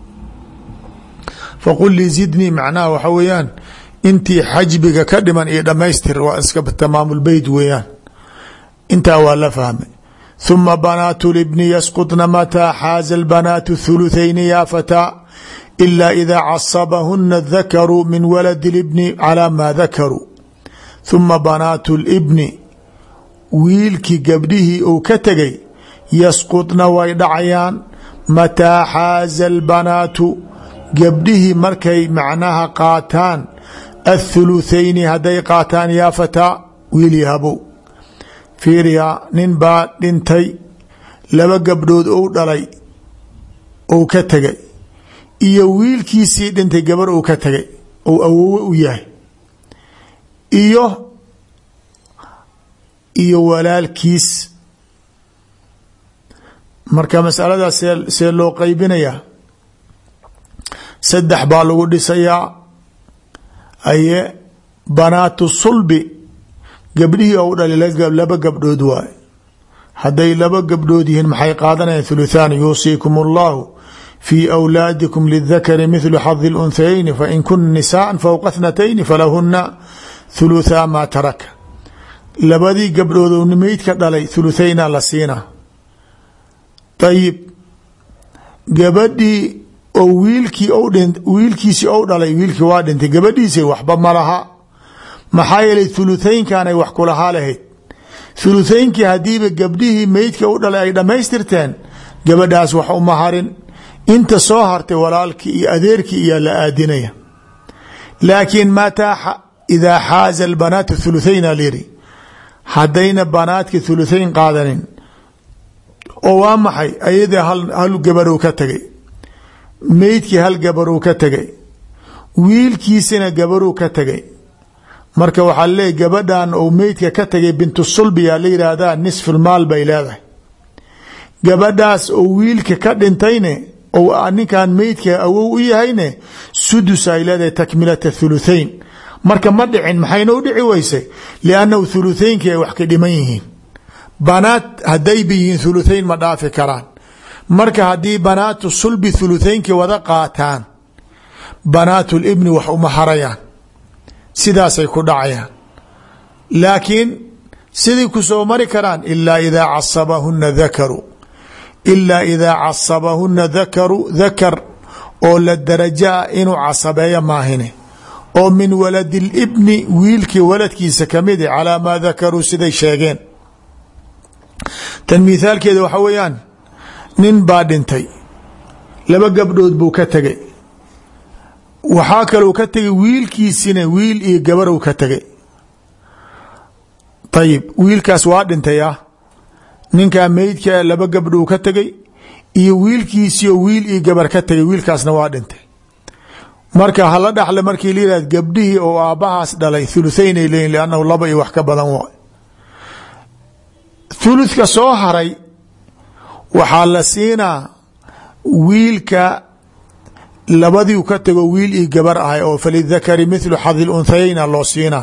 faqul lii zidnii macnaha waxa weeyaan intii xajbiga ka dhiman iyo dhamaystir waa iska tamaamulbeyt weeyaan intaa waa la fahmay ثuma banaatu libni yasqطna mataa xaaza اlbanaatu ثuluثayni ya fataa إلا إذا casabahuna الذakru min walad البni calى ma dakaruu ثuma banaatu الbni wiilkii gabdhihii uu ka tegay yasqطna way dhacayaan mataa xaaza الbanaatu gabdhihii markay macnaha qaataan aلthuluثayni hadday qaataan yaa fataa wiili habow fiiriyaa nin baa dhintay laba gabdhood ou dhalay ou ka tegay iyo wiilkiisii dhintay gabar uu ka tagay ou awowe u yahay iyo iyo walaalkiis marka masaladaas see see loo qaybinayaa saddex baa lagu dhisayaa aye banaatu sulbi gabdhihii ou dhalay laba gabdhood waaye hadday laba gabdhood yihiin maxay qaadanayaan thuluthaan yuusiikum allahu fii awlaadikum lidakari mithlu xadi lunthayayni fain kuna nisaaa fowqa thnatayni falahuna thuluthaa maa taraka labadii gabdhood ou meydka dhalay thuluthayna la siina ayib gabadhii oo wiilkii wiilkiisii ou dhalay wiilkii waa dhintay gabadhiisi waxba ma laha maxaa yeelay thuluthaynkan ay wax kulahaa lahayd thuluthaynkii haddiiba gabdhihii meydka u dhalay ay dhammaystirteen gabadhaas wax uma harin inta soo hartay walaalkii iyo adeerkii iyaa la aadinaya laakiin mataa idaa xaaza albanaatu thuluthayna lyiri haddayna banaadka thuluthayn qaadanin oo waa maxay ayadii hal gabarow ka tegay meydkii hal gabarow ka tegay wiilkiisina gabarow ka tegay marka waxaa leeyahy gabadhan ou meydka ka tegay bintu sulbiyaa la yidhaahdaa nisfulmaal bay leedahay gabadhaas oo wiilka ka dhintayne ou ninkan meydka awow u yahayne sudus ay leedahay takmilata thuluthayn marka ma dhicin maxayna u dhici weysay liannahu thuluthaynkii ay wax ka dhiman yihiin banaat haddayba yihiin thuluthayn ma dhaafi karaan marka haddii banaatu sulbi thuluthaynkii wada qaataan banaatu libni wax uma harayaan sidaasay ku dhacayaan laakiin sidii ku soo mari karaan ilaa idaa casabahuna dakaru ilaa idaa casabahuna dakaru dakar oo la darajaa inuu casabeeyo maahine oo min waladi libni wiilkii waladkiisa kamid i calaa maa dakaruu siday sheegeen tan mithaalkeeda waxa weeyaan nin baa dhintay laba gabdhood buu ka tegay waxaa kalou ka tegay wiilkiisina wiil iyo gabarow ka tegay ayib wiilkaas waa dhintay ah ninkaa meydka laba gabdhou ka tegay iyo wiilkiisiio wiil iyo gabar ka tegay wiilkaasna waa dhintay marka hala dhaxle markii la yihahd gabdhihii oo aabbahaas dhalay thuluthayn ay leeyihin liannahu laba iyo wax ka badan waay thuluthka soo haray waxaa la siinaa wiilka labadiu ka tego wiil iyo gabar ahay oo falidakari mithlu xadi lunthayayna loo siinaa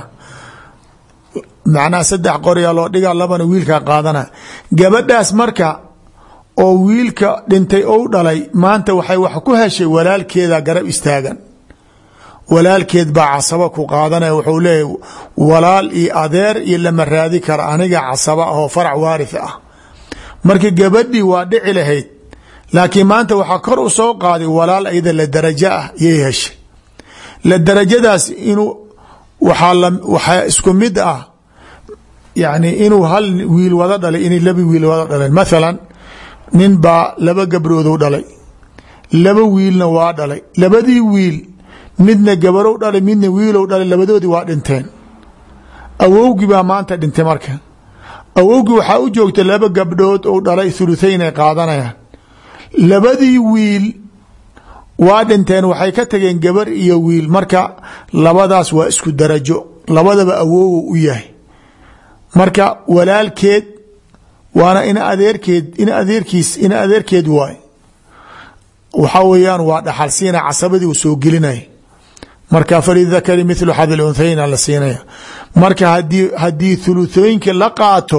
macnaha saddex qoryaa loo dhigaa labana wiilkaa qaadana gabadhaas marka oo wiilka dhintay ou dhalay maanta waxay wax ku heshay walaalkeeda garab istaagan walaalkeed baa casaba ku qaadanaya wuxuu leeyahy walaal iyo adeer iyo lama raadi kara aniga casaba ahoo farac waarith ah marka gabadhii waa dhici lahayd laakiin maanta waxaa kor u soo qaaday walaal ayada la darajo ah yay heshay la darajadaas inuu waxaa isku mid ah yani inuu hal wiil wada dhalay inay laba wiil wada dhaleen mathalan nin baa laba gabdhoodu dhalay laba wiilna waa dhalay labadii wiil midna gabarow dhalay midna wiilow dhalay labadoodii waa dhinteen awowgii baa maanta dhintay marka awowgii waxaa u joogta laba gabdhood ou dhalay thuluthayn ay qaadanayaan labadii wiil waa dhinteen waxay ka tageen gabar iyo wiil marka labadaas waa isku darajo labadaba awowo u yahay marka walaalkeed waana in adeerkeed in adeerkiis in adeerkeed waay waxaa weeyaan waa dhaxal siina casabadii uu soo gelinaya marka falidakari mithlu xadi lunthayna la siinaya marka hadii haddii thuluthooyinka la qaato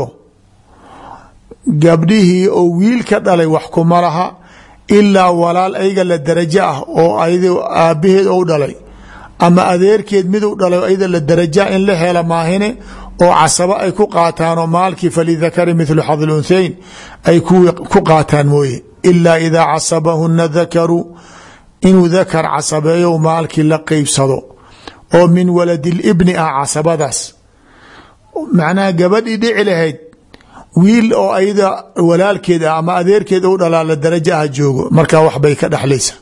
gabdhihii oo wiil ka dhalay wax kuma laha ilaa walaal ayaga la darajo ah oo ayad aabaheed ou dhalay ama adeerkeed miduu dhalay ayada la daraja in la hela maahine oo casabo ay ku qaataanoo maalkii falidakari mithlu xadi lunhayn ay ku qaataan mooye ilaa idaa casabahuna dakaru inuu dakar casabeeyo maalkii la qeybsado oo min waladi libni ah casabadaas macnaha gabadhii dhici lahayd wiil oo ayada walaalkeed ah ama adeerkeed ou dhalaa la darajo ah joogo markaa waxbay ka dhexlaysa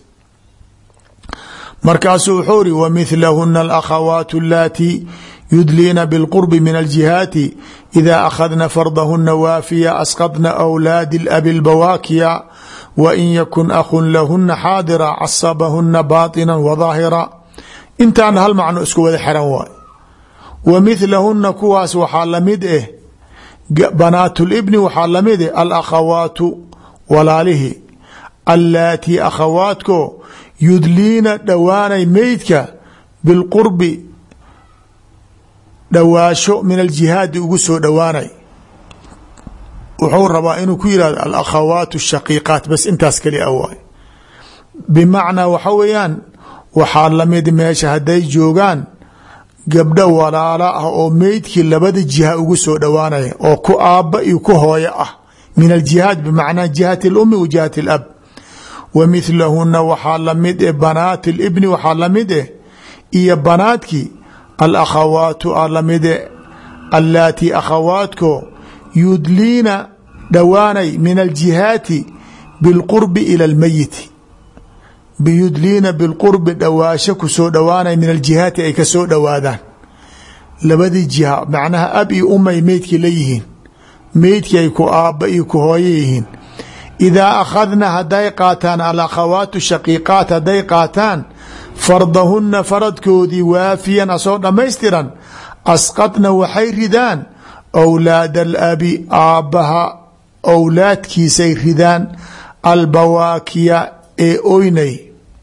markaasuu wuxuu iri wamilahuna alakhawaat alatii yudliina bilqurbi min aljihaati ida akhadna fardahuna waafiya asqadna awlaadi labi lbawaakiya wain yakun akhun lahuna xaadira casabahuna baطina wadaahira intaana hal macno isku wada xiran waay wa milahuna kuwaas waxaa lamid eh banaat libni waxaa lamid eh alakhawaatu walaalihi allaatii akhawaatko yudliina dhowaanay meydka bilqurbi dhowaasho min aljihaadi ugu soo dhowaanay wuxuu rabaa inuu ku yihahdo alakhawaat shaqiiqaat bas intaas kali a waay bimacnaa waxa weeyaan waxaa lamid meesha hadday joogaan gabdho walaalo ah oo meydkii labada jiha ugu soo dhowaanaya oo ku aabba iyo ku hooyo ah min aljihaad bimacnaa jihati اlumi wa jihati اlab wa midlahuna waxaa lamid eh banaati libni waxaa lamid eh iyo banaadkii alakhawaatu a lamide allaatii akhawaatko yudliina dhowaanay min aljihaati bilqurbi ila almeyiti biyudliina bilqurbi dhowaasho kusoo dhowaanay min aljihaati ay kasoo dhowaadaan labadii jiha macnaha ab iyo umay meydkii la yihiin meydkii ay ku aabba iyo ku hooyo yihiin idaa akhadna hadday qaataan alakhawaatu shaqiiqaat hadday qaataan fardahunna faradkoodii waafiyan asoo dhammaystiran asqadna waxay ridaan awlaad alabi aabbaha owlaadkiisay ridaan albawaakiya ee oynay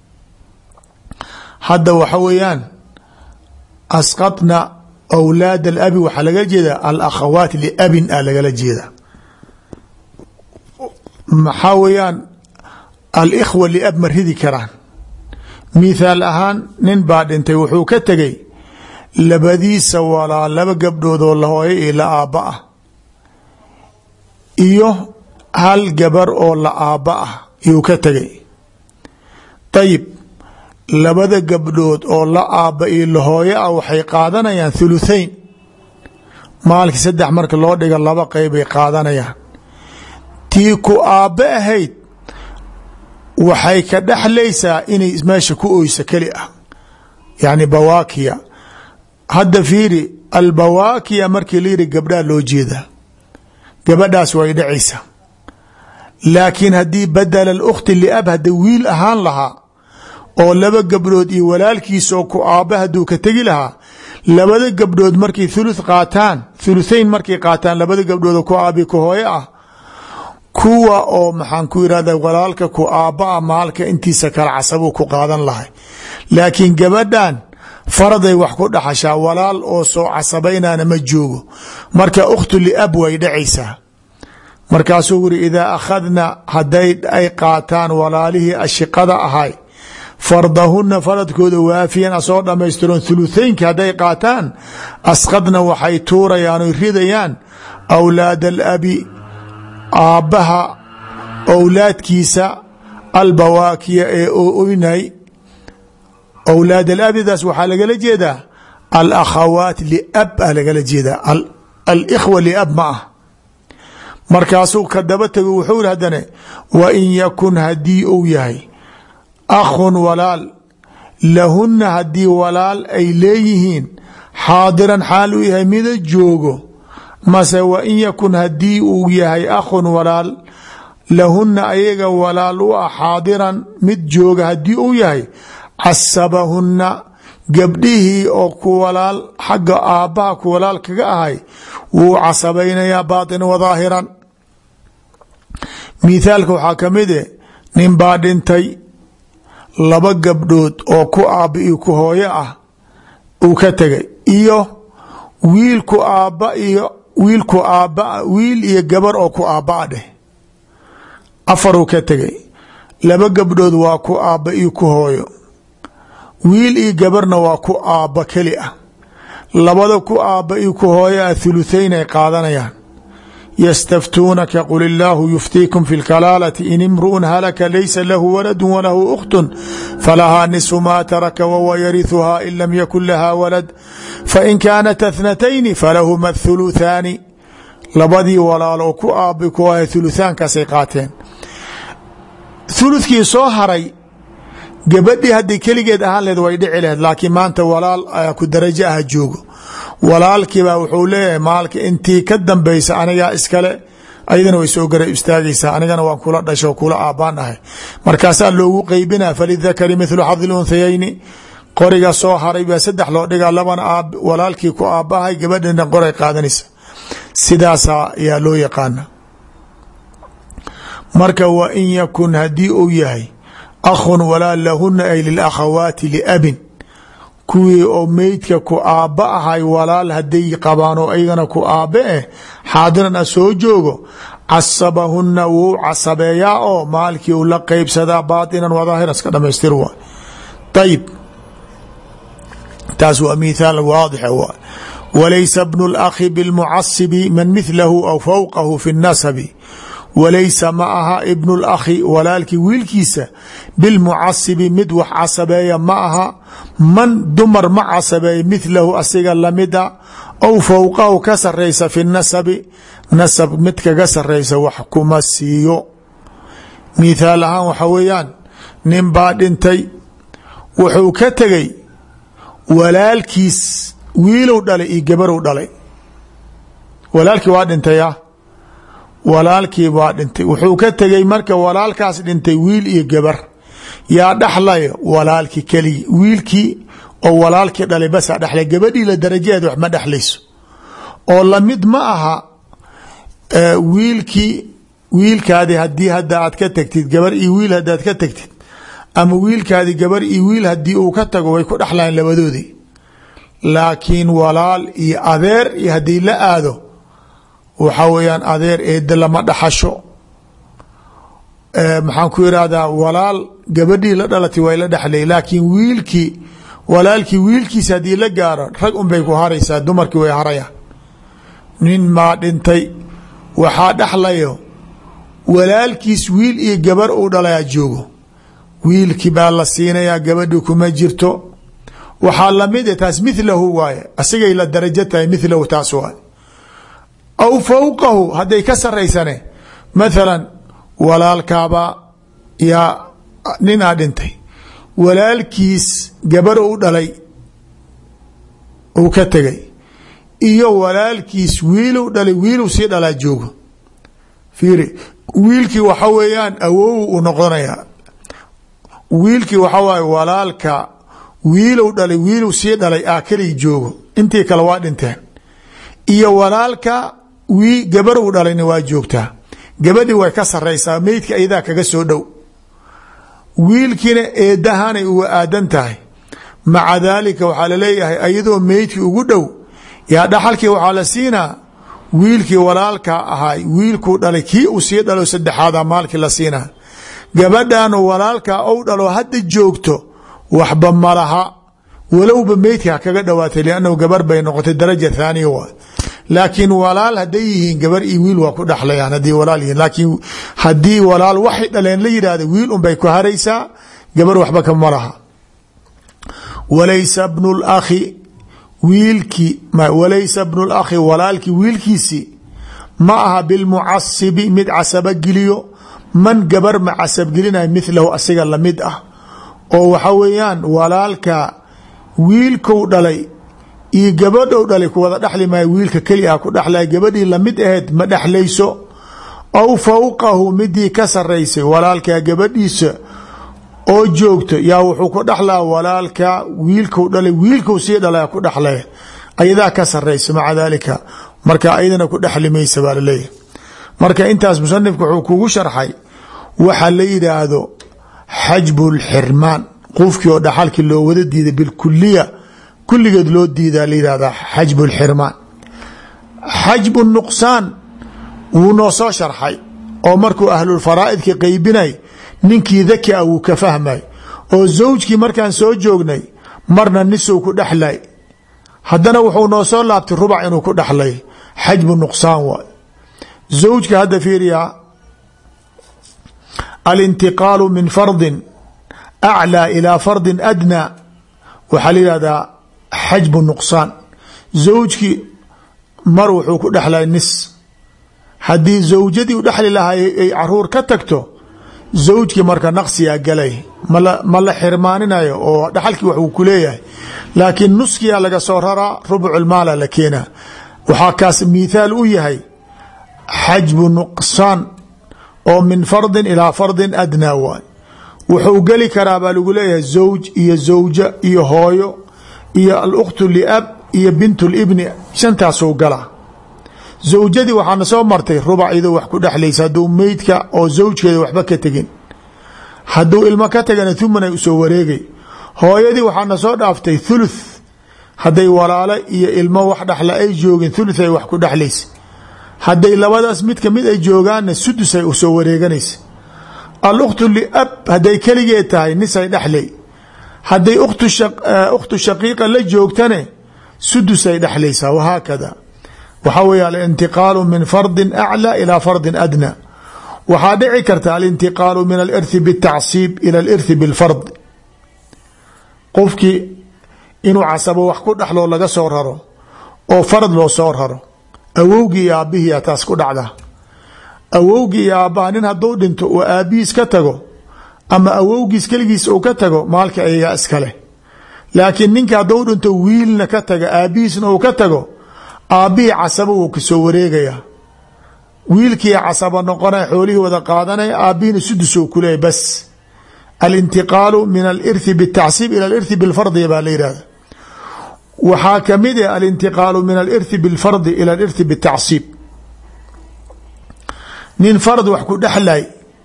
hadda waxa weeyaan asqadna awlaad alabi waxaa laga jeeda alakhawaat liabin a lagala jeeda maxaa weeyaan alikhwa liab ma ridi karaan mithaal ahaan nin baa dhintay wuxuu ka tegay labadiisa walaa laba gabdhood oo la hooyo iyo la aabba ah iyo hal gabar oo la aabba ah yuu ka tegay dayib labada gabdhood oo la aabba iyo la hooyo ah waxay qaadanayaan thuluthain maalkii saddex marka loo dhiga laba qeybay qaadanayaan tii ku aabbe ahayd waxay ka dhexlaysaa inay meesha ku oyso keli ah yacni bawaakiya hadda fiiri albawaakiya markii la yidhi gabdhaa loo jeedaa gabadhaas way dhacaysaa laakiin haddii badala اlkhti liab hadda wiil ahaan lahaa oo laba gabdhood iyo walaalkiisa oo ku aabba hadduu ka tegi lahaa labada gabdhood markay thuluth qaataan thuluthain markay qaataan labada gabdhood oo ku aabi ku hooyo ah kuwa oo maxaan ku yidhahda walaalka ku aabba a maalka intiisa kala casabuu ku qaadan lahay laakiin gabadhan faraday wax ku dhaxashaa walaal oo soo casabaynana ma joogo marka ukhtu liab way dhacaysaa markaasuu wuri idaa akhadna haday ay qaataan walaalihii ashiqada ahay fardahuna faradkooda waafiyan asoo dhamaystiron thuluthaynki hadday qaataan asqadna waxay tuurayaan oy ridayaan awlaad alabi aabbaha owlaadkiisa albawaakiya ee oynay owlaad alabidaas waxaa lagala jeedaa alakhawaat liab a lagala jeedaa alikhwa liab ma ah markaasuu ka daba tego wuxuu yihi haddane wa in yakun haddii uu yahay akhun walaal lahunna haddii walaal ay leeyihiin xaadiran xaal uu yahay mida joogo mase wa in yakun haddii uu yahay akhun walaal lahunna ayaga walaal u ah xaadiran mid jooga haddii uu yahay casabahunna gabdhihii oo ku walaal xagga aabbaha ku walaal kaga ahay wuu casabaynayaa baatin wa daahiran mithaalka waxaa ka mid e nin baa dhintay laba gabdhood oo ku aabba iyo ku hooyo ah uu ka tegay iyo wiil ku aabba iyo wiil ku aabba wiil iyo gabar oo ku aabba a dheh afaruu ka tegay laba gabdhood waa ku aabba iyo ku hooyo wiil iyo gabarna waa ku aabba keli ah labada ku aabba iyo ku hooyo ah thuluthayn ay qaadanayaan ystaftuunaka qul illaahu yuftiikum fi lkalaalati in imru'un halaka laysa lahu waladu walahu ukhtun falahaa nisfu maa taraka wahuwa yarihuhaa in lam yakun laha walad fain kaanat athnatayni falahuma thuluthaani labadii walaal oo ku aabbi ku ah thuluthaankaasay qaateen thuluthkii soo haray gabadhii hadday keligeed ahaan lehed way dhici laheyd laakiin maanta walaal ku darajo ah joogo walaalkiibaa wuxuu leeyahay maalka intii ka dambaysa anigaa iskale ayadana way soo gara istaagaysaa anigana waan kula dhasho kula aabbaan ahay markaasaa loogu qeybina falidakari mithlu xadi lunthayayni qoriga soo haray baa saddex loo dhigaa labana aab walaalkii ku aabbahay gabadhina qoray qaadanaysa sidaasaa ayaa loo yaqaana marka wa in yakun haddii uu yahay akhun walaal lahuna ay lilakhawaati liabin kuwii oo meydka ku aabba ahay walaal hadday qabaan oo ayagana ku aabbe eh xaadiran a soo joogo casabahuna wuu casabeeyaa oo maalkii uu la qeybsadaa baatinan wadaahiran iska dhamaystir waay ayib taas waa mithaal waadix waay walaysa bnu اlakhi biاlmucasibi man mithlahu aw fawqahu fi الnasabi walaysa ma aha ibnu اlakhi walaalkii wiilkiisa bilmucasibi mid wax casabeeya ma aha man dumar ma casabeeya mithlahu asiga lamida aw fowqahu ka saraysa fi nasabi nasab mid kaga saraysa wax kuma siiyo mithaal ahaan waxa weeyaan nin baa dhintay wuxuu ka tegey walaalkiis wiilow dhalay iyo gabarow dhalay walaalkii waa dhintay ah walaalkii baa dhintay wuxuu ka tegey marka walaalkaas dhintay wiil iyo gabar yaa dhaxlaya walaalkii keligi wiilkii oo walaalkii dhalay basaa dhexlay gabadhii la darajaheed wax ma dhexlayso oo lamid ma aha wiilkii wiilkaadi hadii hadda aad ka tagtid gabar iyo wiil hadaad ka tagtid ama wiilkaadi gabar iyo wiil hadii uu ka tago way ku dhexlayan labadoodii laakiin walaal iyo adeer iyo haddii la aado waxaa weeyaan adeer eeda lama dhaxasho maxaan ku irahdaa walaal gabadhii la dhalatay way la dhexlay laakiin wiilkii walaalkii wiilkiisa haddii la gaaro rag unbay ku haraysaa dumarkii way harayaan nin maa dhintay waxaa dhexlayo walaalkiis wiil iyo gabar uu dhalayaa joogo wiilkii baa la siinayaa gabadhi kuma jirto waxaa lamid taas milahu waaye asigay la darajo tahay milahu taas waay aw fowqahu hadday ka saraysane mathalan walaalkaaba yaa ninaa dhintay walaalkiis gabar u dhalay uu ka tegay iyo walaalkiis wiilu dhalay wiilu sii dhalaa joogo fiiri wiilkii waxa weeyaan awow u noqonayaa wiilkii waxa waaye walaalka wiilow dhalay wiilow sii dhalay aa kelig joogo intii kale waa dhinteen iyo walaalka wii gabarow dhalayna waa joogtaa gabadhii way ka saraysaa meydka ayadaa kaga soo dhow wiilkiina eedahanay uga aadan tahay maca daalika waxaa laleeyahay ayadoo meydkii ugu dhow yaa dhaxalkii waxaa la siinaa wiilkii walaalka ahay wiilkuu dhalay kii uu sii dhalo saddexaada maalkii la siinaa gabadhan walaalka ou dhalo hadda joogto waxba malaha walowba meydka ha kaga dhawaatay liannahu gabar bay noqotay daraja thaaniya waa laakiin walaal hadday yihiin gabar iyo wiil waa ku dhexlayaan haddii walaal yihiin laakiin haddii walaal waxay dhaleen la yidhahda wiil unbay ku haraysaa gabar waxba kama laha walaysa bnu lakhi wiilkii walaysa bnu lakhi walaalkii wiilkiisii ma aha bilmucasibi mid casabogeliyo man gabar ma casabgelinaya milahu asiga lamid ah oo waxa weeyaan walaalka wiilkou dhalay iyo gabadhou dhalay ku wada dhexli maayo wiilka keli ah ku dhexlaya gabadhii lamid aheyd ma dhexlayso aw fowqahu midii ka saraysay walaalkaa gabadhiisa oo joogto yaa wuxuu ku dhexlaa walaalka wiilkou dhalay wiilkou sii dhalaya ku dhexlaya ayadaa ka saraysa maca daalika marka ayadana ku dhexli maysa baa laleeyahay marka intaas musanifku wuxuu kugu sharxay waxa la yidhaahdo xajbu lxirmaan qofkii oo dhaxalkii loo wada diiday bilkuliya kulligeed loo diidaa la yihahdaa xajbu lxirmaan xajbu nuqsaan wuu noo soo sharxay oo markuu ahlulfaraa'idka qeybinay ninkii daki a wuu ka fahmay oo zawjkii markaan soo joognay marna nisow ku dhexlay haddana wuxuu noo soo laabtay rubac inuu ku dhexlay xajbu nuqsaan waay zawjka hadda fiiriyaa alintiqaalu min fardin aclىa ilaa fardin adnaa waxaa la yihahdaa xajbu nuqsaan zawjkii mar wuxuu ku dhexlay nis haddii zawjadii u dhexli lahay ay caruur ka tagto zawjkii marka naqsiyaa galay ma la xirmaaninayo oo dhaxalkii wax uu ku leeyahay laakiin nuskiyaa laga soo raraa rubculmaala la keenaa waxaa kaas mithaal u yahay xajbu nuqsaan oo min fardin ilaa fardin adnaa waay wuxuu geli karaa baa lagu leeyahay zawj iyo zawja iyo hooyo iyo alkhtu liab iyo bint libni shantaasuu galaa zawjadii waxaana soo martay rubac iyadoo wax ku dhexlaysa hadduu meydka oo zawjkeeda waxba ka tegin hadduu ilmo ka tagana thumanay usoo wareegay hooyadii waxaana soo dhaaftay thuluth hadday walaalo iyo ilmo wax dhexla ay joogin thuluth ay wax ku dhexlaysa hadday labadaas mid kamid ay joogaanna sudusay usoo wareeganaysa alukhtu liab hadday keligeed tahay nisay dhexley hadday ukhtu shaqiiqa la joogtane sudusay dhexlaysaa wahaakada waxaa weeye alintiqaalu min fardin aclى ilaa fardin adna waxaa dhici karta alintiqaalu min alirthi bاtacsiib ila alirthi biاlfard qofkii inuu casabo wax ku dhexloo laga soo raro oo farad loo soo raro awowgii iyo aabbihiia taas ku dhacda awowgii iyo aabbaha nin hadduu dhinto oo aabbihiis ka tago ama awowgiis keligiis uu ka tago maalka ayagaa iskale laakiin ninka hadduu dhinto wiilna ka taga aabbihiisna uu ka tago aabbihii casabo wuu kasoo wareegaya wiilkii casaba noqonaya xoolihii wada qaadanaya aabbihina sudusou kuleeya bas alintiqaalu min alirthi bitacsiib ila alirthi bilfardi baa la yihahda waxaa kamid ah alintiqaalu min alirthi bilfardi ila alirthi bitacsiib nin fard wax ku dhexlay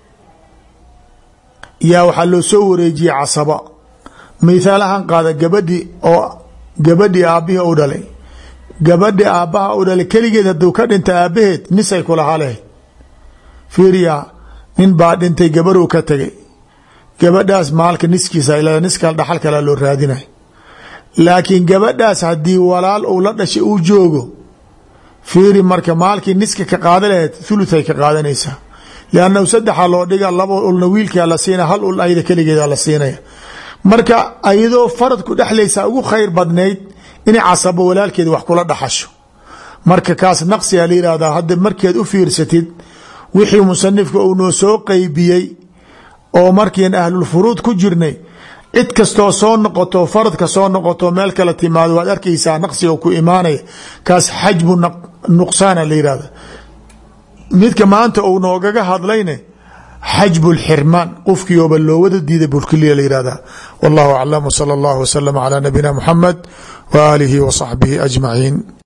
yaa waxaa loo soo wareejiyey casaba mithaal ahaan qaada gabadhi oo gabadhii aabbihii u dhalay gabadhi aabbaha u dhalay keligeed hadduu ka dhinta aabbaheed nisay kulahaa lahayd fiiriya nin baa dhintay gabaruu ka tegay gabadhaas maalka niskiisa ilaa niska dhaxal kale loo raadinay laakiin gabadhaas haddii walaal uu la dhashay uu joogo fiiri marka maalkii niska ka qaada lahayd thuluthay ka qaadanaysaa liannahu saddexa loo dhiga laba ulna wiilkaa la siinaya hal ul ayada keligeeda la siinaya marka ayadoo farad ku dhexlaysa ugu khayr badnayd inay casabo walaalkeed wax kula dhaxasho marka kaas naqsigaa la yihahdaa hadda markeed u fiirsatid wixii musanifka uu noo soo qeybiyey oo markiin ahlulfuruud ku jirnay cid kastoo soo noqoto faradka soo noqoto meel kale timaado waad arkaysaa naqsiga ku imaanaya kaas xajbu nuqsaana la yihahda midka maanta uu noogaga hadlayne xajbu lxirmaan qofkiioba loo wada diiday bulkiliya la yihahda wallahu aclam wsala allahu waslama calaa nabiyina muxamed wa aalihi wa saxbihi ajmaciin